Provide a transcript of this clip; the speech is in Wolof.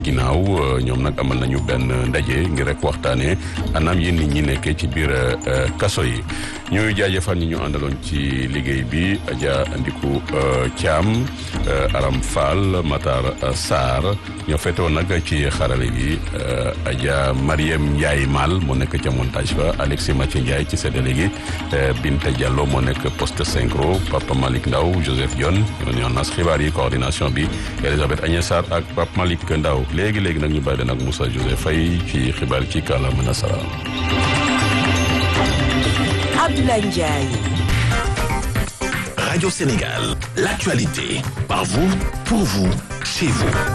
ginnaaw ñoom nag amal nañu benn ndaje ngir rek waxtaanee anam yi nit ñi nekkee ci biir kaso yi ñuy jaajëfal ñi ñu àndaloon ci liggéey bi Adja Ndiku Thiam Aram Fall Matar Sarr ñoo feetoon nag ci xarale gi Adja Mariem Ndiaye Mal moo nekk ca montage ba Alexis Mathieu Ndiaye ci séddale gi Binta Diallo moo nekk poste synchro Papa Malick Ndaw Joseph Dione ñoo nas xibaar yi coordination bi Elisabeth Agnès Sarr ak Papa Malick Ndaw léegi léegi nag ñu bàyyi leen ak Moussa Joseph Faye ci xibaar ci kàllaama nasaraan. Abdoulaye Ndiaye. Radio Sénégal, l'actualité, par vous, pour vous, chez vous.